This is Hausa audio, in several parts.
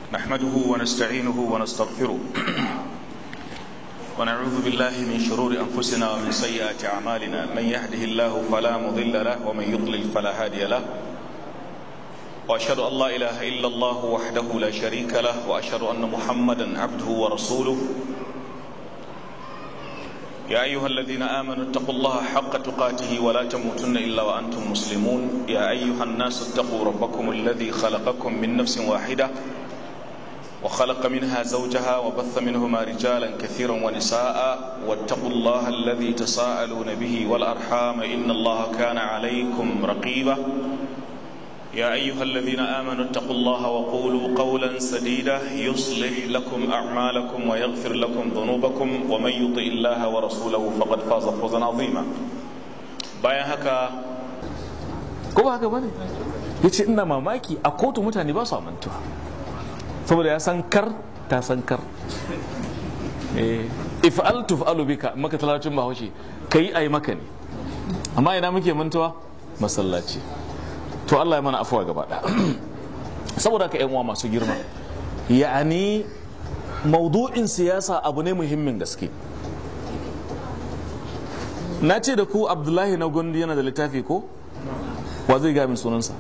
نحمده ونستعينه ونستغفره ونعوذ بالله من شرور أنفسنا ومن سيئات أعمالنا من يهده الله فلا مضل له ومن يضلل فلا هادي له وأشهد أن لا إله إلا الله وحده لا شريك له وأشهد أن محمدا عبده ورسوله يا أيها الذين آمنوا اتقوا الله حق تقاته ولا تموتن إلا وأنتم مسلمون يا أيها الناس اتقوا ربكم الذي خلقكم من نفس واحدة وخلق منها زوجها وبث منهما رجالا كثيرا ونساء واتقوا الله الذي تساءلون به والأرحام إن الله كان عليكم رقيبا يا أيها الذين آمنوا اتقوا الله وقولوا قولا سديدا يصلح لكم أعمالكم ويغفر لكم ذنوبكم ومن يطع الله ورسوله فقد فاز فوزا عظيما bayan haka ko ba haka bane yace ina mamaki a kotu mutane ba su mantuwa saboda ya san kar ta san kar eh if'al tuf'alu bika maka talacin bahaushe kai ai maka ne amma ina muke mantuwa masallaci to Allah ya mana afuwa gaba ɗaya saboda ka yan uwa masu girma ya'ani maudu'in siyasa abu ne muhimmin gaske na ce da ku abdullahi na gondi yana da littafi ko wa zai gaya min sunansa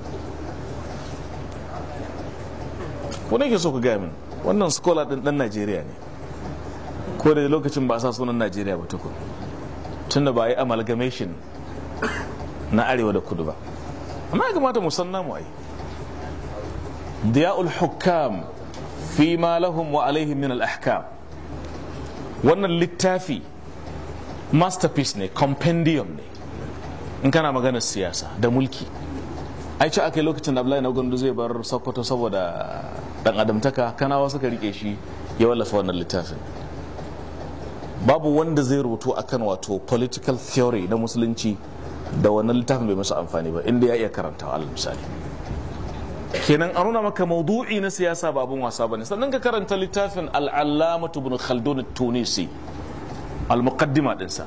wani ke so ku gaya min wannan skola ɗin ɗan najeriya ne ko da lokacin ba a sa sunan najeriya ba tukun tunda ba a yi amalgamation na arewa da kudu ba amma ya kamata mu san namu ai diya'ul hukam fi ma lahum wa alaihim min al-ahkam wannan littafi masterpiece ne compendium ne in kana maganar siyasa da mulki ai ci aka yi lokacin da Abdullahi na Gondo zai bar Sokoto saboda dan adamtaka kanawa suka rike shi ya wallafa wannan littafin babu wanda zai rubutu akan wato political theory na musulunci da wannan littafin bai masa amfani ba inda ya iya karantawa alal misali kenan an nuna maka maudu'i na siyasa ba abun wasa bane sannan ka karanta littafin al-allamatu ibn khaldun tunisi al-muqaddima dinsa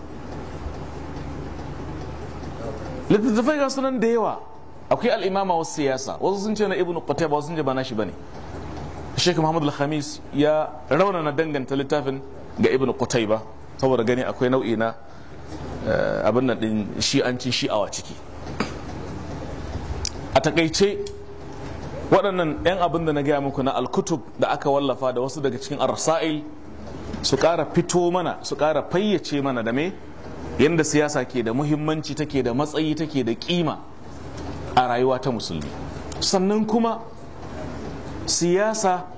littattafai ga sunan da yawa akwai al-imama wasu siyasa wasu sun ce na ibn qutayba wasu sun ce ba nashi bane Sheikh Muhammad al-Khamis ya raunana danganta littafin ga ibn qutayba saboda gani akwai nau'i na abin nan din shi'ancin shi'awa ciki a takaice waɗannan 'yan abin da na gaya muku na alkutub da aka wallafa da wasu daga cikin arsail su ƙara fito mana su ƙara fayyace mana da me yadda siyasa ke da muhimmanci take da matsayi take da kima a rayuwa ta musulmi sannan kuma siyasa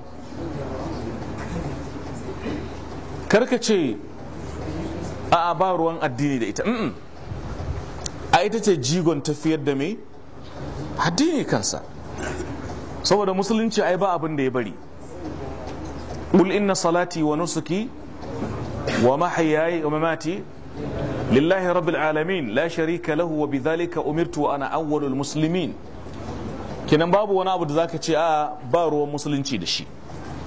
karkace a ba ruwan addini da ita a ita ce jigon tafiyar da mai addini kansa saboda musulunci ai ba abin da ya bari qul inna salati wa nusuki wa mahyaya wa mamati lillahi rabbil alamin la sharika lahu wa bidhalika umirtu wa ana awwalul muslimin kenan babu wani abu da zaka ce a ba ruwan musulunci da shi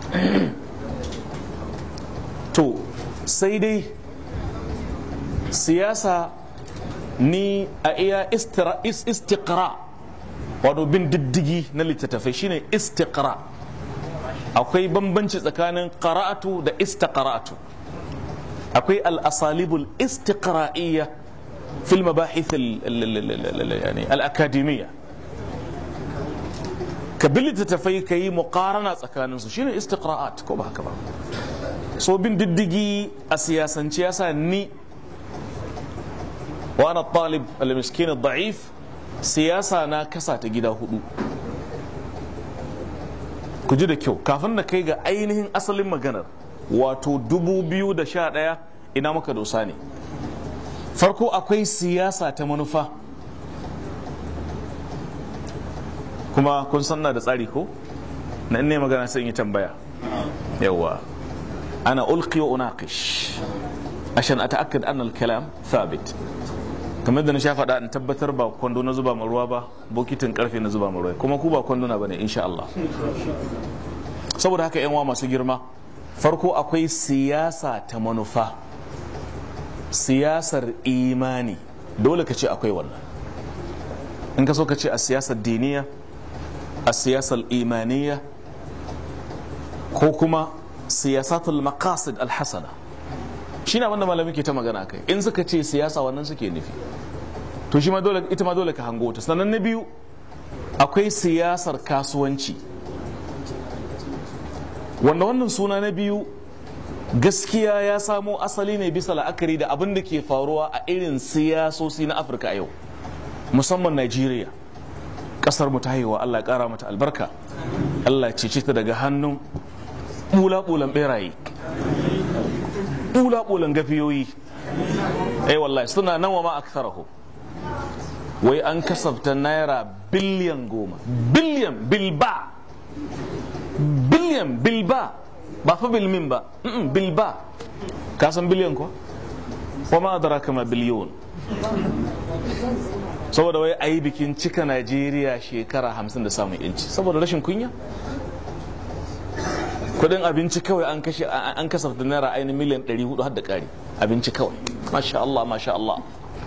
to sai dai siyasa ni a iya istiqra wato bin diddigi na littattafai shine istiqra akwai bambanci tsakanin qara'atu da istiqra'atu akwai al-asalibul istiqra'iyya fil mabahith al-akademiyya ka bi littattafai ka yi muqarana tsakanin su shine istiqra'at ko ba haka ba so bin diddigi a siyasance yasa ni وانا الطالب المسكين الضعيف siyasa na kasa ta gida hudu ku ji da kyau kafin na kai ga ainihin asalin maganar wato 2011 ina maka dosa ne farko akwai siyasa ta manufa kuma kun sanna da tsari ko na ne magana sai yi tambaya yawa ana ulqi wa unaqish عشان اتاكد ان الكلام ثابت kamar da na sha faɗa in tabbatar ba kwando na zuba ruwa ba bokitin karfe na zuba ruwa kuma ku ba kwando na bane insha Allah saboda haka yan masu girma farko akwai siyasa ta manufa siyasar imani dole ka ce akwai wannan in ka so ka ce a siyasar diniya a siyasar imaniya ko kuma siyasatul maqasid alhasana shi na wanda malami ke ta magana kai in suka ce siyasa wannan suke nufi to shi ma dole ita ma dole ka hango ta sannan na biyu akwai siyasar kasuwanci wanda wannan suna na biyu gaskiya ya samo asali ne bisa la'akari da abin da ke faruwa a irin siyasosi na afirka a yau musamman nigeria kasar mu ta haihuwa allah ya kara mata albarka allah cece ta daga hannun bula-bulan beraye bula-bulan gafiyoyi ai wallahi suna nan wa ma aktharahu wai an kasafta naira biliyan goma biliyan bilba biliyan bilba ba fa bilmin ba bilba ka san biliyan ko wa ma adraka ma biliyon saboda wai ayi bikin cika Najeriya shekara hamsin da samun yanci saboda rashin kunya kudin abinci kawai an kashe an kasafta naira ainihin miliyan 400 har da kari abinci kawai masha Allah masha Allah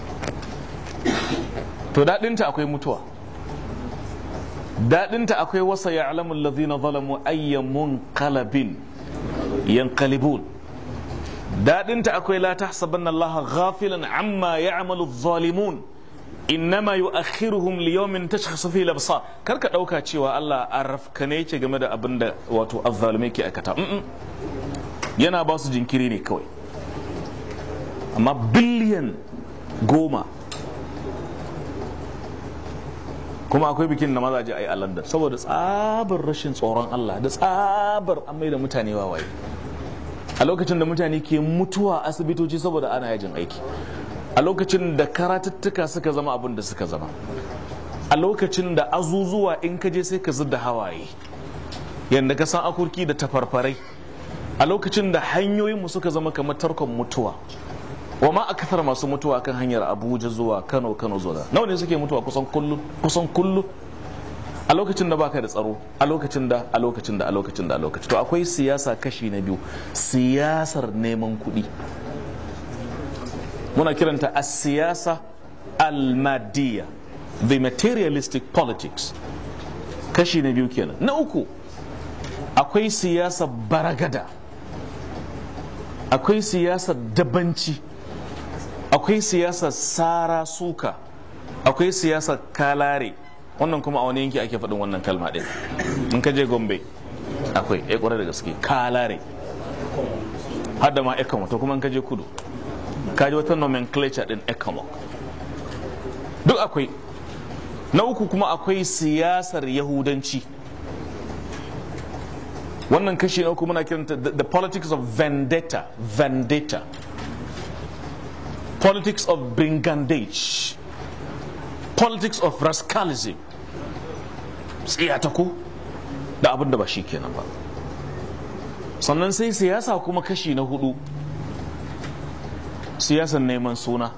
to daɗinta akwai mutuwa daɗinta akwai wasa ya alamun lazina zalamu ayyamun kalabin yankalibun daɗinta akwai la tahsabanna Allah ghafilan amma ya'malu zalimun innama yu'akhiruhum li yawmin tashkhasu fihi al-absar karka dauka cewa Allah arafkane yake game da abin da wato azzalume ke aikata yana ba su jinkiri ne kawai amma biliyan goma kuma akwai bikin da mazaje a yi a london saboda tsabar rashin tsoron allah da tsabar an mai da mutane wawaye a lokacin da mutane ke mutuwa asibitoci saboda ana yajin aiki a lokacin da karatuttuka suka zama abin da suka zama a lokacin da azuzuwa in ka je sai ka da hawaye yadda ka san akurki da tafarfarai a lokacin da hanyoyinmu suka zama kamar tarkon mutuwa wa ma akthar masu mutuwa kan hanyar abuja zuwa kano kano zuwa nawa ne suke mutuwa kusan kullu kusan kullu a lokacin da baka da tsaro a lokacin da a lokacin da a lokacin da a lokacin to akwai siyasa kashi na biyu siyasar neman kuɗi muna kiranta a siyasa almadiya the materialistic politics kashi na biyu kenan na uku akwai siyasa baragada akwai siyasar dabanci akwai siyasar sara suka akwai siyasar kalare wannan kuma a wani yanki ake faɗin wannan kalma ɗin in ka je gombe akwai ya ƙwarar da gaske kalare har da ma ekamo to kuma in ka je kudu ka ji wata nomenclature ɗin ekamo duk akwai na uku kuma akwai siyasar yahudanci wannan kashi na uku muna kiranta the politics of vendetta vendetta politics of brigandage politics of rascalism tsiyatako da abin da ba shi kenan ba sannan sai siyasa kuma kashi na hudu siyasan neman suna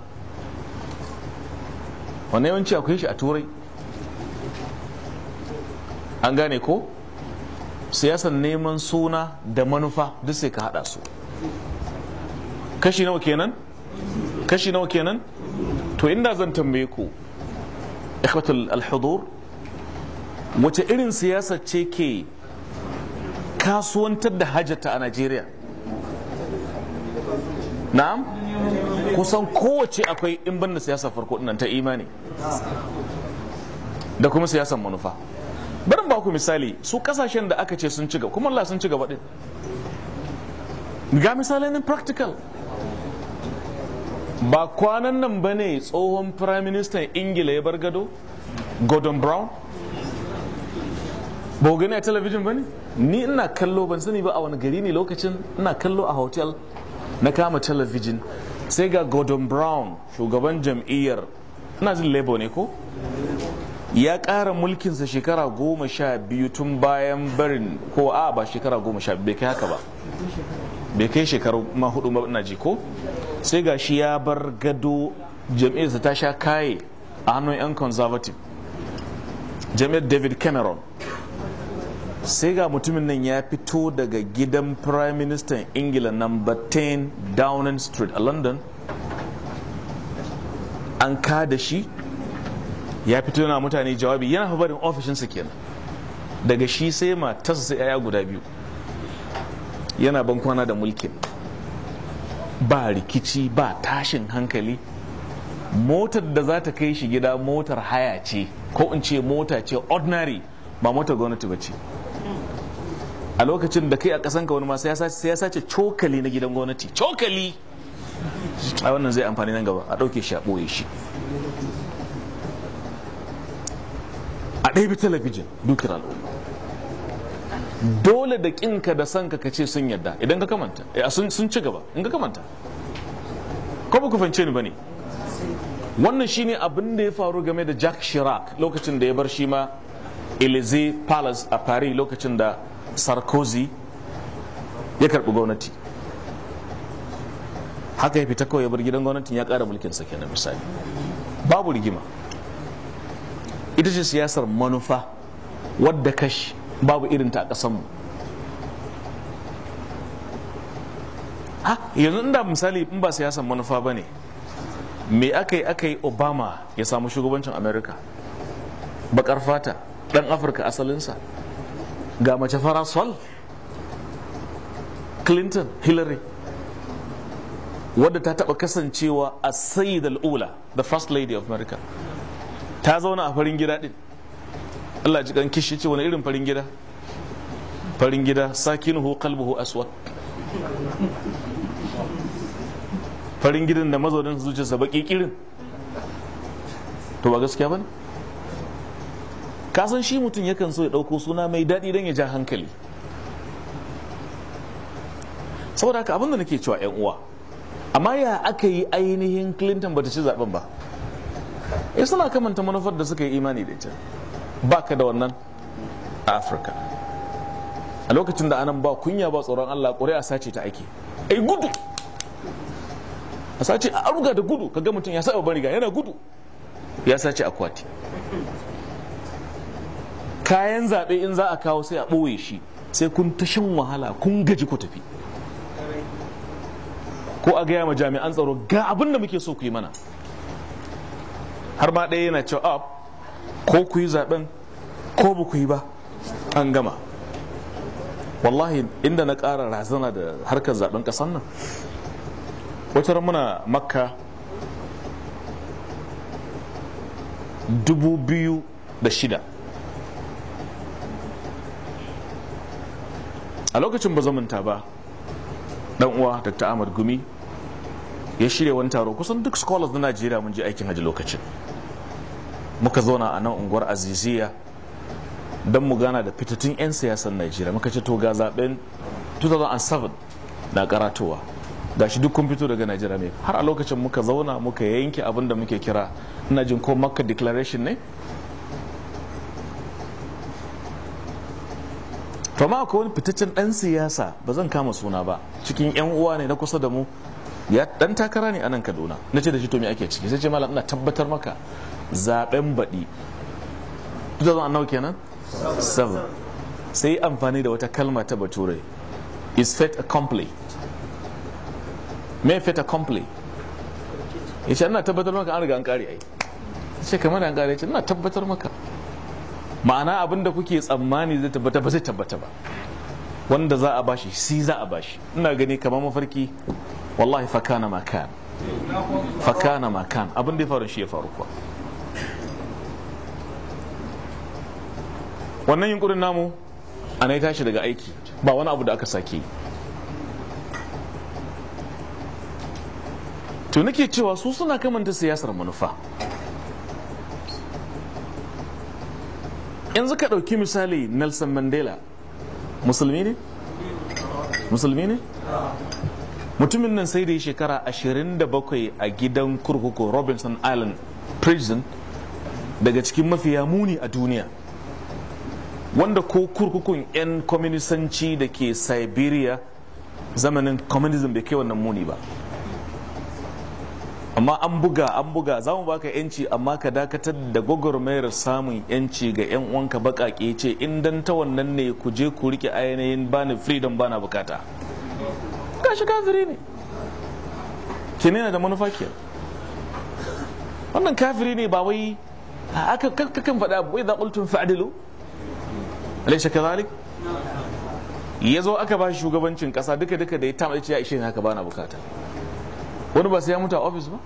wanne yawanci akwai shi a turai an gane ko siyasan neman suna da manufa duk sai ka hada su kashi nawa kenan kashi nawa kenan to inda zan tambaye ku ikhwatul alhudur wace irin siyasa ce ke kasuwantar da hajjata a Najeriya na'am kusan kowace akwai in banda siyasa farko dinnan ta imani da kuma siyasan manufa barin ba ku misali su kasashen da aka ce sun ci gaba kuma Allah sun ci gaba din ga misalai nan practical ba kwanan nan ba ne tsohon prime minister ingila ya bar gado gordon brown ba gani a talabijin ba ne ni ina kallo ban sani ba a wani gari ne lokacin ina kallo a hotel na kama talabijin sai ga gordon brown shugaban jam'iyyar ina jin labour ne ko ya ƙara mulkinsa shekara goma sha biyu tun bayan barin ko a ba shekara goma sha biyu bai kai haka ba bai kai shekaru ma hudu ba ina ji ko sai ga shi ya bar gado jam'iyyarsa ta sha kaye a hannun 'yan conservative jam'iyyar david cameron sai ga mutumin nan ya fito daga gidan prime minister ingila number 10 downing street a london an kada shi ya fito yana mutane jawabi yana fa barin ofishinsa kenan daga shi sai matarsa sai 'ya'ya guda biyu yana bankwana da mulkin ba rikici ba tashin hankali motar da za ta kai shi gida motar haya ce ko in ce mota ce ordinary ba motar gwamnati ba ce a lokacin da kai a kasan ka wani ma sai ya sace cokali na gidan gwamnati cokali a wannan zai amfani nan gaba a ɗauke shi a ɓoye shi a ɗaya talabijin dukkan al'umma dole da ƙinka da sanka ka ce sun yadda idan ka kamanta sun ci gaba in ka kamanta ko ba ku fahimce ni ba ne wannan shine abin da ya faru game da Jack Chirac lokacin da ya bar shi ma Elysee Palace a Paris lokacin da Sarkozy ya karbi gwamnati haka ya fita kawai ya bar gidan gwamnatin ya kara mulkin sa kenan misali babu rigima ita ce siyasar manufa wadda kashi babu irin ta a ƙasanmu ha yanzu inda misali in ba siyasar manufa ba ne me aka yi aka yi obama ya samu shugabancin america bakar fata dan afirka asalinsa ga mace fara sol clinton hillary wadda ta taba kasancewa a sayyid al'ula the first lady of america ta zauna a farin gida din allah ji kan kishi ce wani irin farin gida farin gida sakinuhu qalbuhu aswad farin gidan da mazaunin zuciyarsa baki kirin to ba gaskiya ba ne kasan shi mutum yakan so ya ɗauko suna mai daɗi don ya ja hankali saboda haka abinda nake cewa 'yan uwa amma ya aka yi ainihin clinton bata ci zaben ba ya suna kamanta manufar da suka yi imani da ita ba ka da wannan a afirka a lokacin da anan ba kunya ba tsoron allah ƙuri'a sace ta ake ai gudu a sace a aruga da gudu kaga mutum ya saba bariga yana gudu ya sace akwati kayan zaɓe in za a kawo sai a ɓoye shi sai kun ta shan wahala kun gaji ku tafi ko a gaya ma jami'an tsaro ga abin da muke so ku yi mana har ma ɗaya yana cewa ko ku yi zaɓen ko ba ku yi ba an gama wallahi inda na ƙara razana da harkar zaɓen ƙasar nan wata muna makka dubu biyu da shida a lokacin ba zamanta ba dan uwa dr ahmad gumi ya shirya wani taro kusan duk scholars na najeriya mun je aikin hajji lokacin muka zauna a nan unguwar aziziya don mu gana da fitattun 'yan siyasan najeriya muka ce to ga zaben 2007 na karatowa gashi duk kun fito daga Najeriya ne har a lokacin muka zauna muka yanke abin da muke kira ina jin ko Makka declaration ne to ma akwai wani fitaccen dan siyasa ba zan kama suna ba cikin yan uwa ne na kusa da mu ya dan takara ne a nan Kaduna na ce da shi to me ake ciki sai ce malam ina tabbatar maka zaben baɗi 2000 kenan 7 sai amfani da wata kalma ta bature is fait accompli me fait accompli ya ce ina tabbatar maka an riga an kare ai ce kamar an kare ce ina tabbatar maka ma'ana abin da kuke tsammani zai tabbata ba zai tabbata ba wanda za a bashi si za a bashi ina gani kamar mafarki wallahi fakana makan fakana makan abin da ya faru shi ya faru kuwa wannan yunkurin namu ana tashi daga aiki ba wani abu da aka sake yi to nake cewa su suna kamanta siyasar manufa yanzu ka ɗauki misali nelson mandela musulmi ne musulmi ne mutumin nan sai da yi shekara 27 a gidan kurkuku robinson island prison daga cikin mafiya muni a duniya wanda ko kurkukun 'yan kwaminisanci da ke siberia zamanin communism bai kai wannan muni ba amma an buga an buga za mu baka yanci amma ka dakatar da gwagwarmayar samun yanci ga 'yan uwanka bakake ce in dan ta wannan ne ku je ku rike ainihin bani freedom bana bukata gashi kafiri ne ke da manufa ke wannan kafiri ne ba wai aka kakan faɗa wai za ƙultun fa'adilu alaisha kazalik ya zo aka ba shi shugabancin kasa duka duka da ya tama ya ishe haka ba na bukata wani ba sai ya mutu a ofis ba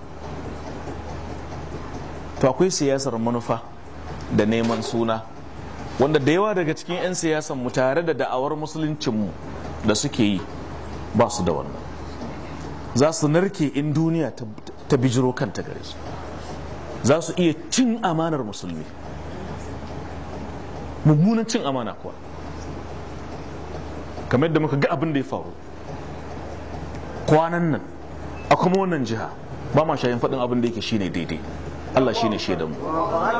to akwai siyasar manufa da neman suna wanda da yawa daga cikin 'yan siyasan mu tare da da'awar musuluncinmu da suke yi ba su da wannan za su narke in duniya ta bijiro kanta gare su za su iya cin amanar musulmi mummunan cin amana kuwa kamar yadda muka ga abin da ya faru kwanan nan a kuma wannan jiha ba ma shayin faɗin abin da yake shine daidai Allah shine shaidan mu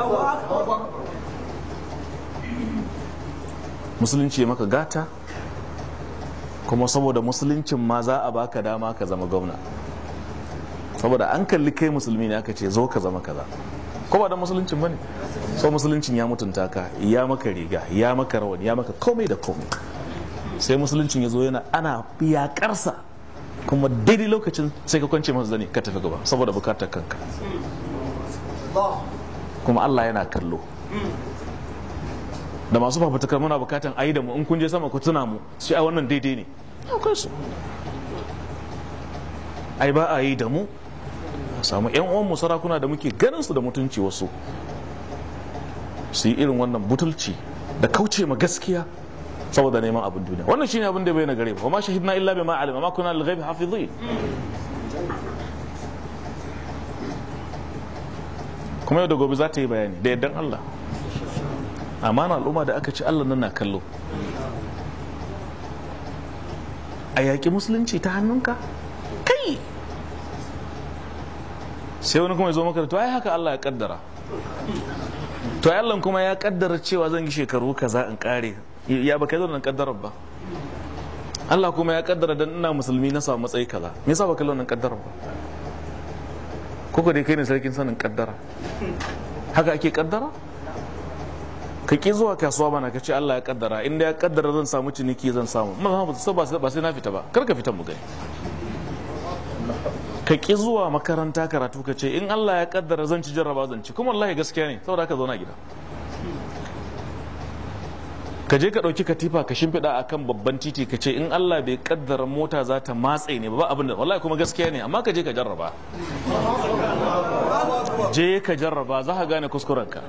musulunci maka gata kuma saboda musuluncin ma za a baka dama ka zama gwamna saboda an kalli kai musulmi ne aka ce zo ka zama kaza ko ba da musuluncin bane so musuluncin ya mutunta ka ya maka riga ya maka rawani ya maka komai da komai sai musuluncin ya zo yana ana yakarsa kuma daidai lokacin sai ka kwance masa zane ka tafi gaba saboda bukatar kanka kuma Allah yana kallo da masu fafutukar muna bukatan ayi da mu in kun je sama ku tuna mu sai a wannan daidai ne akwai su ai ba a yi da mu samu yan uwan mu sarakuna da muke ganin su da mutunci wasu su yi irin wannan butulci da kauce ma gaskiya saboda neman abin duniya wannan shine abin da bai na gare ba ma shahidna illa bima alima ma kuna lil-ghaibi hafizin kuma yau da gobe za ta yi bayani da yardan Allah amana al'umma da aka ci Allah nan na kallo a yaƙi musulunci ta hannunka kai sai wani kuma ya zo maka da to ai haka Allah ya kaddara to ai Allah kuma ya kaddara cewa zan yi shekaru kaza in kare ya baka zo nan kaddarar ba Allah kuma ya kaddara dan ina musulmi na samu matsayi kaza me yasa baka nan kaddarar ba koko dai kai ne sarkin sanin kaddara haka ake kaddara ka ki zuwa kasuwa bana ka ce Allah ya kaddara inda ya kaddara zan samu ciniki zan samu ba sai na fita ba kar ka fita mu gani ka ki zuwa makaranta karatu ka ce in Allah ya kaddara zan ci jarraba zan ci kuma wallahi gaskiya ne saboda haka zauna gida ka je ka ɗauki katifa ka shimfiɗa a kan babban titi ka ce in Allah bai kaddara mota za ta matse ne ba abin da wallahi kuma gaskiya ne amma ka je ka jarraba je ka jarraba za ka gane kuskurenka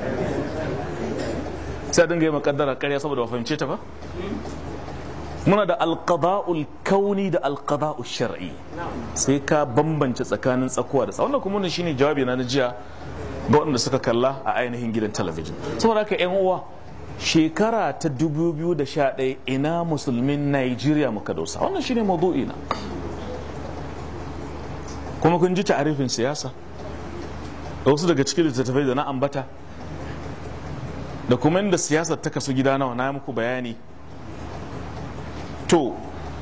sai dinga yi makaddara karya saboda ba fahimce ta ba muna da alqada'ul kauni da alqada'ul shar'i sai ka bambance tsakanin tsakuwa da wannan kuma wannan shine jawabi na jiya ga waɗanda suka kalla a ainihin gidan talabijin saboda haka yan uwa shekara ta 2011 ina musulmin Nigeria muka dosa wannan shine maudu'i na kuma kun ji ta'arifin siyasa da wasu daga cikin littattafai da na ambata da kuma inda siyasar ta kasu gida nawa na muku bayani to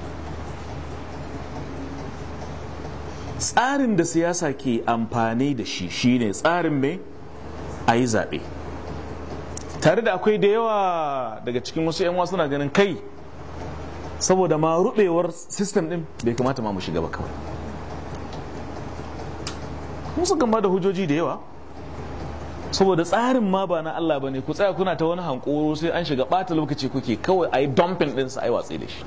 tsarin da siyasa ke amfani da shi shine tsarin mai a yi zaɓe tare da akwai da yawa daga cikin wasu 'yan suna ganin kai saboda ma rubewar sistem din bai kamata ma mu shiga ba kawai musu gamba da hujjoji da yawa saboda tsarin ma ba na Allah ba ne ku tsaya kuna ta wani hankoro sai an shiga bata lokaci kuke kawai a yi dumping ɗinsa a yi watsi da shi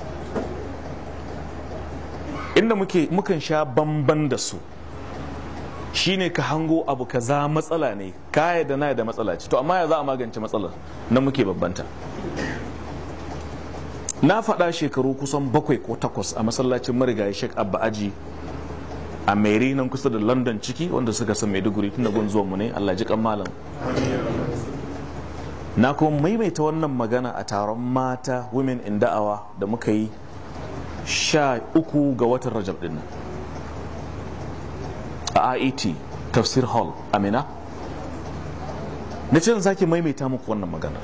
inda muke mukan sha bamban da su shine ka hango abu kaza matsala ne kaya da na da matsala ce to amma ya za a magance matsalar na muke babbanta na faɗa shekaru kusan bakwai ko takwas a masallacin marigayi shek abba aji a meri nan kusa da london ciki wanda suka san maiduguri tun da gun zuwan mu ne allah ji malam na kuma maimaita wannan magana a taron mata women in da'awa da muka yi sha uku ga watan rajab din nan a IET tafsir hall amina na ce zaki maimaita muku wannan magana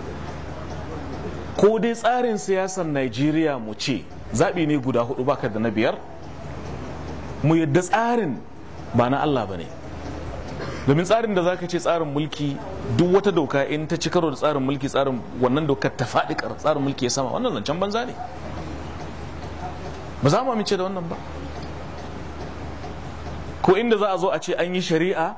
ko dai tsarin siyasar Najeriya mu ce zaɓi ne guda hudu baka da na biyar mu yadda tsarin ba na Allah ba ne domin tsarin da zaka ce tsarin mulki duk wata doka in ta ci karo da tsarin mulki tsarin wannan dokar ta faɗi tsarin mulki ya sama wannan zancen banza ne ba za mu amince da wannan ba ko inda za a zo a ce an yi shari'a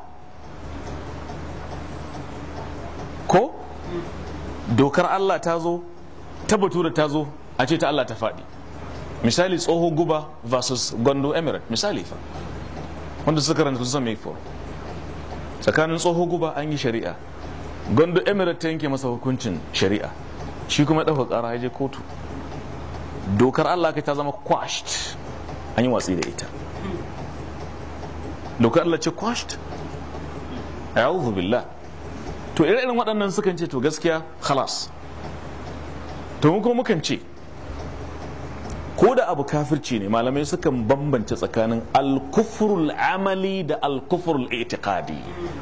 ko dokar Allah ta zo ta batura ta zo a ce ta Allah ta faɗi misali tsoho guba versus gondo emirate misali fa wanda suka karanta sun mai for tsakanin tsoho guba an yi shari'a gondo emirate ta yanke masa hukuncin shari'a shi kuma ɗauka ƙara ya je kotu dokar Allah kai ta zama quashed an yi watsi da ita dokar Allah ce quashed a'udhu billah to irin waɗannan sukan ce to gaskiya khalas to mu kuma mukan ce ko da abu kafirci ne malamai sukan bambance tsakanin alkufrul amali da alkufrul itiqadi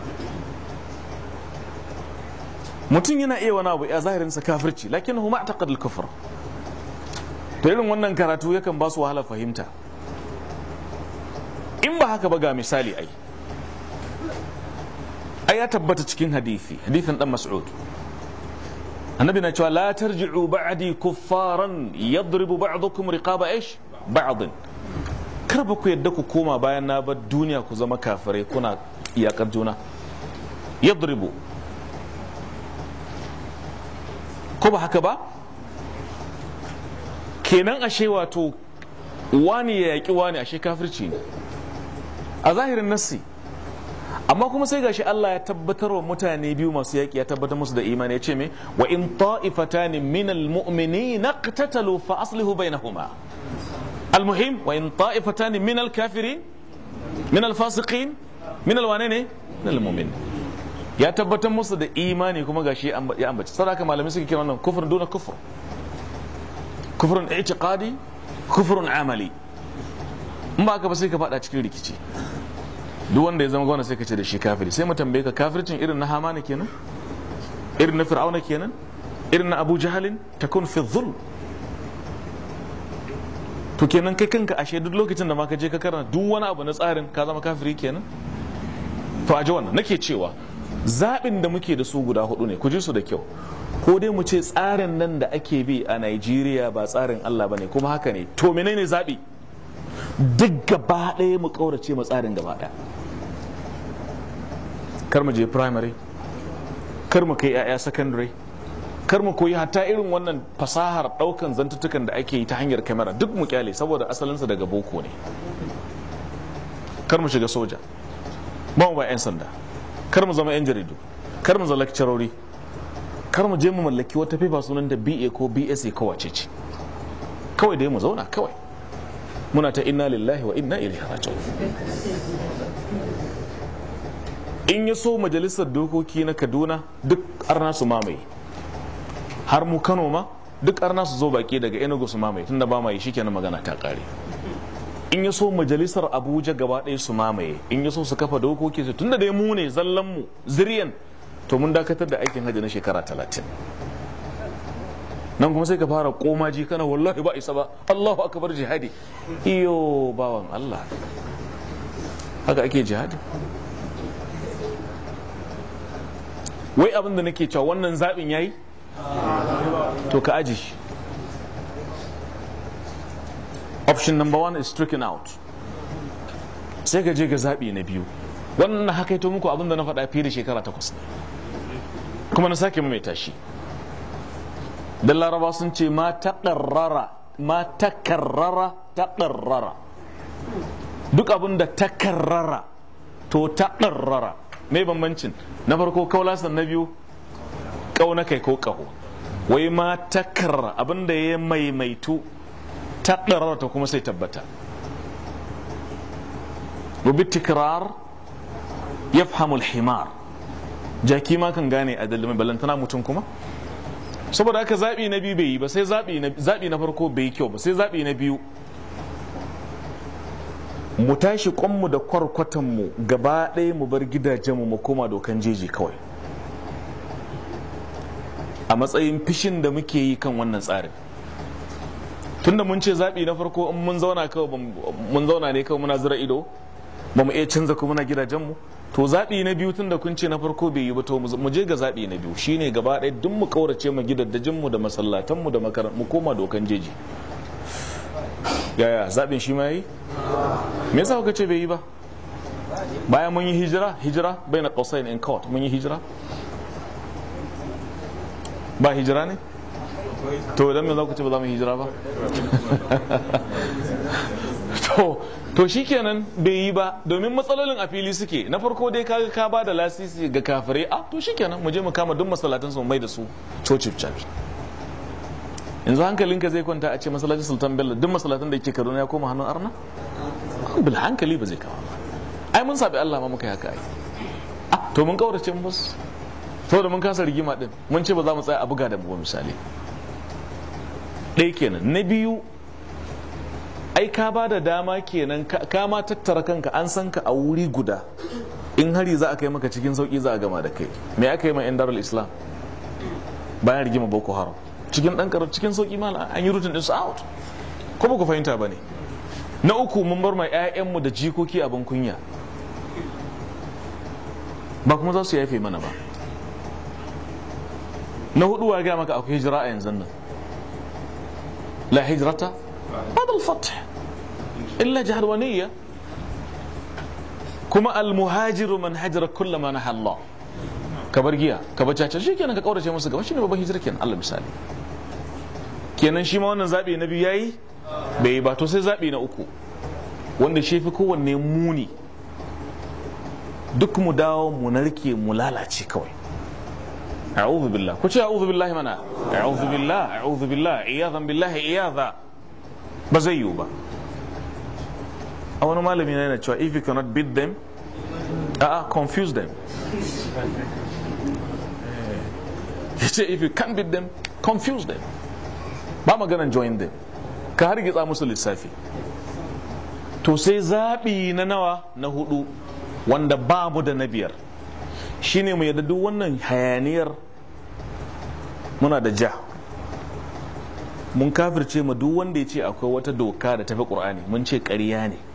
mutum yana iya wani abu ya zahirinsa kafirci lakin huma taqad al-kufr to irin wannan karatu yakan ba su wahala fahimta in ba haka ba ga misali ai ai ya tabbata cikin hadisi hadisin dan mas'ud annabi na cewa la tarji'u ba'di kuffaran yadribu ba'dukum riqaba ish ba'd kar ba ku yadda ku koma bayan na bar duniya ku zama kafirai kuna iyakar juna yadribu ko ba haka ba kenan ashe wato wani ya yaki wani ashe kafirci ne a zahirin nassi amma kuma sai gashi Allah ya tabbatar wa mutane biyu masu yaƙi ya tabbatar musu da imani ya ce me wa in ta'ifatani min almu'minina qatatalu fa aslihu bainahuma almuhim wa in ta'ifatani min alkafirin min alfasiqin min alwane ne min almu'min ya tabbatar musu da imani kuma gashi ya ambaci sadaka malamai suke kira wannan kufrun duna kufr kufrun i'tiqadi kufrun amali in ba ka ba sai ka fada cikin rikici duk wanda ya zama gwamna sai ka ce da shi kafiri sai mu tambaye ka kafircin irin na hamana kenan irin na fir'auna kenan irin na abu jahalin takun fi dhul to kenan kai kanka ashe duk lokacin da ma ka je ka karanta duk wani abu na tsarin ka zama kafiri kenan to a ji wannan nake cewa zaɓin da muke da su guda hudu ne ku ji su da kyau ko dai mu ce tsarin nan da ake bi a Najeriya ba tsarin Allah bane kuma haka ne to menene zaɓi duk gaba ɗaya mu ƙaurace mu tsarin gaba ɗaya kar mu je primary kar mu kai 'ya'ya secondary kar mu koyi hatta irin wannan fasahar ɗaukan zantuttukan da ake yi ta hanyar kamera duk mu kyale saboda asalinsa daga boko ne kar mu shiga soja ba mu ba 'yan sanda kar mu zama 'yan jaridu kar mu zama lecturori kar mu je mu mallaki wata fefa sunan da BA ko BSA ko wace ce kawai dai mu zauna kawai muna ta inna lillahi wa inna ilaihi raji'un in ya so majalisar dokoki na Kaduna duk arna su mamaye har mu Kano ma duk arna su zo baki daga Enugu su mamaye tunda ba mai shikenan magana ta kare in ya so majalisar Abuja gaba ɗaya su mamaye in ya so su kafa dokoki su tunda dai mu ne zallan mu zuriyan to mun dakatar da aikin hajji na shekara talatin nan kuma sai ka fara komaji kana wallahi ba isa ba Allahu akbar jihadi iyo bawan Allah haka ake jihadi wai abin da nake cewa wannan zaɓin yayi to ka aji shi option number one is stricken out sai ka je ga zaɓi na biyu wannan haka ito muku abin da na faɗa fiye da shekara takwas kuma na sake maimaita shi dan laraba sun ce ma taƙarrara ma takarrara taƙarrara duk abin da takarrara to taƙarrara mai bambancin na farko kaulasan na biyu ƙauna kai ko ƙaho wai ma takarra abin da ya maimaitu taƙarrara ta kuma sai tabbata rubi tikrar ya fahimul himar jaki ma kan gane a dalilin ballantana mutum kuma saboda haka zaɓi na biyu bai yi ba sai zaɓi na farko bai yi kyau ba sai zaɓi na biyu mu tashi kwanmu da kwarkwatanmu gaba ɗaya mu bar gidajenmu mu koma dokan jeji kawai a matsayin fishin da muke yi kan wannan tsarin tunda mun ce zaɓi na farko in mun zauna kawai mun zauna ne kawai muna zira ido ba mu iya canza kuma muna gidajenmu to zaɓi na biyu tun da kun ce na farko bai yi ba to mu je ga zaɓi na biyu shine gaba ɗaya duk mu kaurace mu gidaddajinmu da masallatanmu da makarantu mu koma dokan jeji yaya zaɓin shi ma yi me yasa kuka ce bai yi ba bayan mun yi hijira hijira bai na qausain in court mun yi hijira ba hijira ne to idan me za ku ce ba za mu hijira ba to to shikenan bai yi ba domin matsalolin a fili suke na farko dai kaga ka ba da lasisi ga kafirai a to shikenan mu je mu kama duk masallatan su mai da su church church yanzu hankalinka zai kwanta a ce masallacin sultan bello duk masallatan da yake kaduna ya koma hannun arna bil hankali ba zai kawo ba ai mun sabi Allah ma muka yi haka ai ah to mun kaurace mu bas saboda mun kasa rigima din mun ce ba za mu tsaya a buga da mu ba misali ɗaya kenan na biyu ai ka ba da dama kenan ka ma tattara kanka an san ka a wuri guda in hari za a kai maka cikin sauki za a gama da kai me aka yi ma yan darul islam bayan rigima boko haram cikin dan karar cikin sauki ma an yi rutin din su out ko ba ku fahimta ba ne na uku mun bar ma 'ya'yanmu da jikoki abin kunya ba kuma za su yafe mana ba na hudu wa gaya maka akwai hijira a yanzu nan la hijrata بعد الفتح إلا جهلونية كما المهاجر من هجر كل ما نهى الله kabar giya ka bar caca shi kenan ka kaurace musu gaba shine babban hijira kenan Allah misali kenan shi ma wannan zabi na biyu yayi bai ba to sai zabi na uku wanda shi fi kowanne muni duk mu dawo mu narke mu lalace kawai a'udhu billah ku ce a'udhu billahi mana a'udhu billah a'udhu billah iyadan billahi iyadha ba zai yiwu ba a wani malami na yana cewa if you cannot beat them uh, confuse them ya ce if you can't beat them confuse them ba maganan join them ka hargitsa musu lissafi to sai zaɓi na nawa na hudu wanda ba mu da na biyar shine mu yadda duk wannan hayaniyar muna da ja mun kafirce ma duk wanda ya ce akwai wata doka da tafi ƙur'ani mun ce ƙarya ne